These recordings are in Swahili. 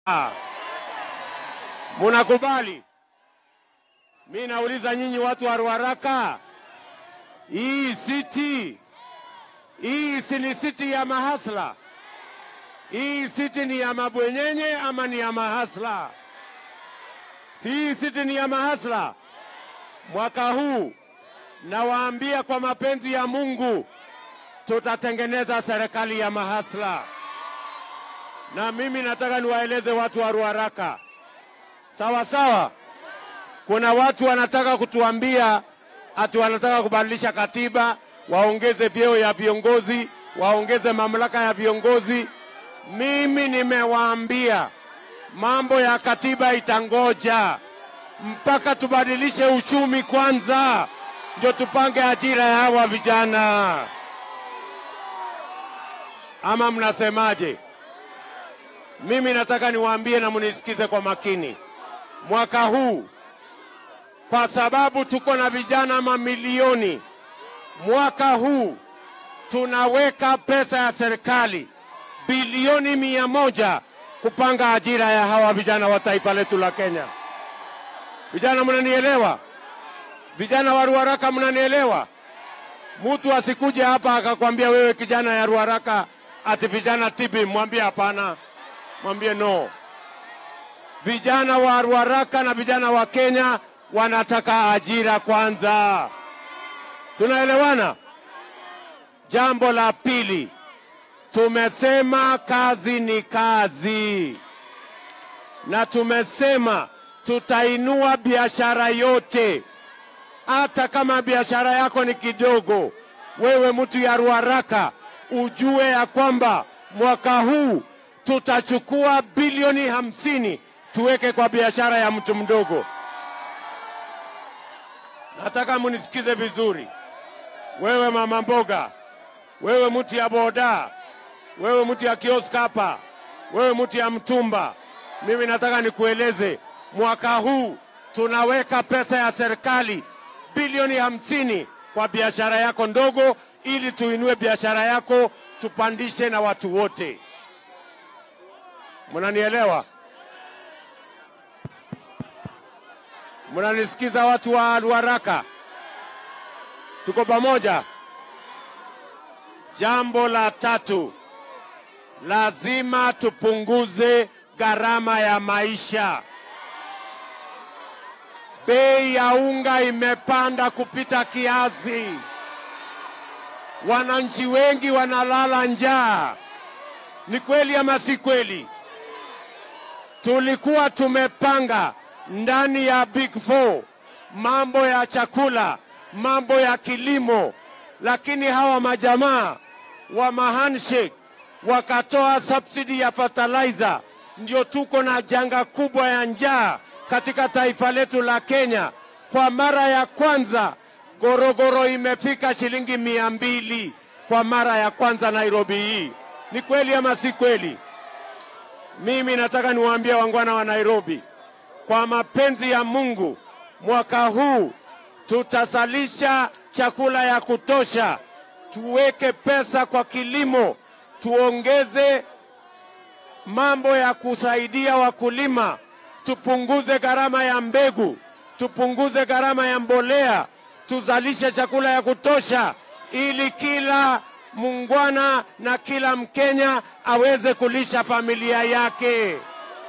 Munakubali? Mi nauliza nyinyi watu wa Ruaraka, hii siti hii si ni siti ya mahasla? Hii siti ni ya mabwenyenye ama ni ya mahasla? Si hii siti ni ya mahasla? Mwaka huu nawaambia kwa mapenzi ya Mungu tutatengeneza serikali ya mahasla, na mimi nataka niwaeleze watu wa Ruaraka, sawa sawa. Kuna watu wanataka kutuambia ati wanataka kubadilisha katiba, waongeze vyeo ya viongozi, waongeze mamlaka ya viongozi. Mimi nimewaambia mambo ya katiba itangoja mpaka tubadilishe uchumi kwanza, ndio tupange ajira ya hawa vijana. Ama mnasemaje? Mimi nataka niwaambie na munisikize kwa makini. Mwaka huu kwa sababu tuko na vijana mamilioni, mwaka huu tunaweka pesa ya serikali bilioni mia moja kupanga ajira ya hawa vijana wa taifa letu la Kenya. Vijana, mnanielewa? Vijana wa Ruaraka, mnanielewa? Mtu asikuje hapa akakwambia wewe kijana ya Ruaraka ati vijana tibi, mwambie hapana, mwambie no. Vijana wa Ruaraka na vijana wa Kenya wanataka ajira kwanza. Tunaelewana? Jambo la pili, tumesema kazi ni kazi, na tumesema tutainua biashara yote, hata kama biashara yako ni kidogo. Wewe mtu ya Ruaraka, ujue ya kwamba mwaka huu tutachukua bilioni hamsini tuweke kwa biashara ya mtu mdogo. Nataka munisikize vizuri, wewe mama mboga, wewe mtu ya boda, wewe mtu ya kiosk hapa, wewe mtu ya mtumba, mimi nataka nikueleze, mwaka huu tunaweka pesa ya serikali bilioni hamsini kwa biashara yako ndogo, ili tuinue biashara yako, tupandishe na watu wote. Mnanielewa? Mnanisikiza watu wa Ruaraka? Tuko pamoja? Jambo la tatu, lazima tupunguze gharama ya maisha. Bei ya unga imepanda kupita kiasi, wananchi wengi wanalala njaa. Ni kweli ama si kweli? Tulikuwa tumepanga ndani ya Big Four mambo ya chakula, mambo ya kilimo, lakini hawa majamaa wa mahandshake wakatoa subsidy ya fertilizer, ndio tuko na janga kubwa ya njaa katika taifa letu la Kenya. Kwa mara ya kwanza gorogoro imefika shilingi mia mbili kwa mara ya kwanza Nairobi hii. Ni kweli ama si kweli? Mimi nataka niwaambie wangwana wa Nairobi, kwa mapenzi ya Mungu, mwaka huu tutasalisha chakula ya kutosha, tuweke pesa kwa kilimo, tuongeze mambo ya kusaidia wakulima, tupunguze gharama ya mbegu, tupunguze gharama ya mbolea, tuzalishe chakula ya kutosha, ili kila mungwana na kila Mkenya aweze kulisha familia yake.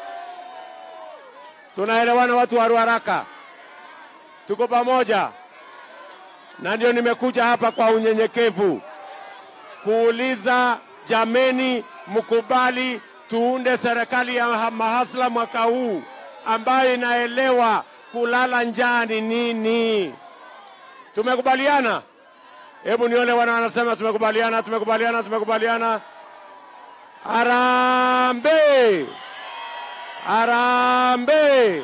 Tunaelewana watu wa Ruaraka? Tuko pamoja? Na ndio nimekuja hapa kwa unyenyekevu kuuliza, jameni, mkubali tuunde serikali ya mahasla mwaka huu ambayo inaelewa kulala njaa ni nini. Tumekubaliana? Hebu nione wana wanasema tumekubaliana, tumekubaliana, tumekubaliana. Harambee! Harambee!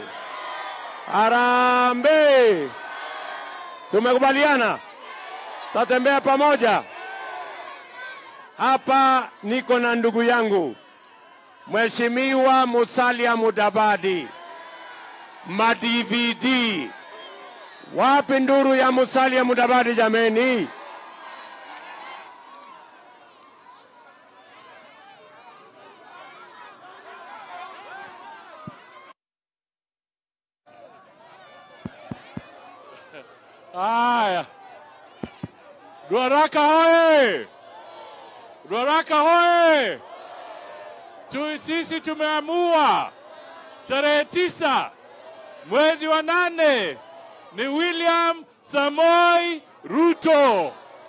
Harambee! Tumekubaliana, tatembea pamoja. Hapa niko na ndugu yangu Mheshimiwa Musalia Mudavadi, ma-DVD. Wapi nduru ya Musalia Mudavadi jameni? Haya, Ruaraka hoye! Ruaraka hoye! Tu, sisi tumeamua tarehe tisa mwezi wa nane ni William Samoi Ruto,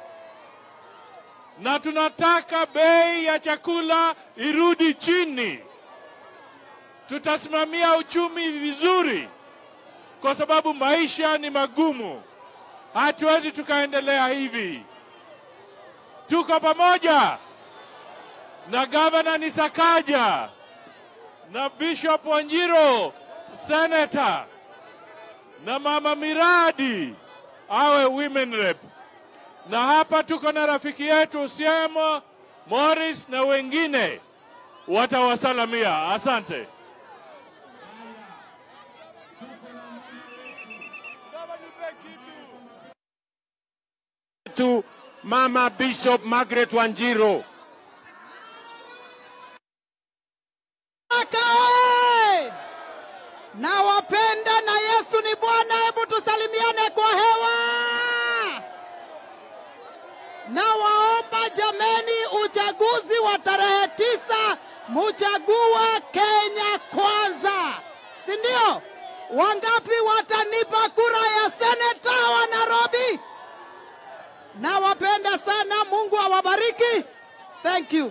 na tunataka bei ya chakula irudi chini. Tutasimamia uchumi vizuri, kwa sababu maisha ni magumu. Hatuwezi tukaendelea hivi. Tuko pamoja na gavana ni Sakaja na Bishop Wanjiro senator na mama miradi awe women rep, na hapa tuko na rafiki yetu Siemo Morris na wengine watawasalamia. Asante. tu Mama Bishop Margaret Wanjiro. Ruaraka oye! Nawapenda na Yesu ni Bwana. Hebu tusalimiane kwa hewa. Nawaomba jameni, uchaguzi wa tarehe tisa muchague Kenya kwanza, si ndio? Wangapi watanipa kura ya seneta wa Nairobi? Nawapenda sana, Mungu awabariki. Thank you.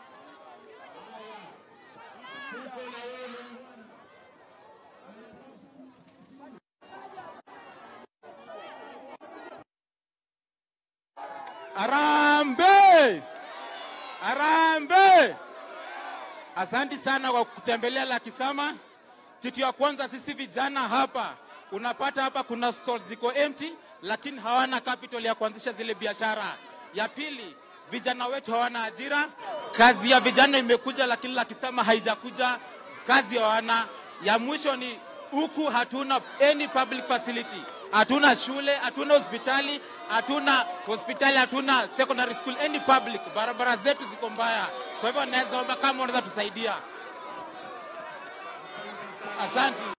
Arambe! Arambe! Asanti sana kwa kutembelea Lakisama. Kitu ya kwanza, sisi vijana hapa unapata hapa kuna stalls ziko empty, lakini hawana capital ya kuanzisha zile biashara. Ya pili, vijana wetu hawana ajira. Kazi ya vijana imekuja, lakini Lakisama haijakuja, kazi hawana. Ya mwisho ni huku hatuna any public facility, hatuna shule, hatuna hospitali, hatuna hospitali, hatuna secondary school, any public. Barabara zetu ziko mbaya. Kwa hivyo naweza omba kama unaweza tusaidia. Asante.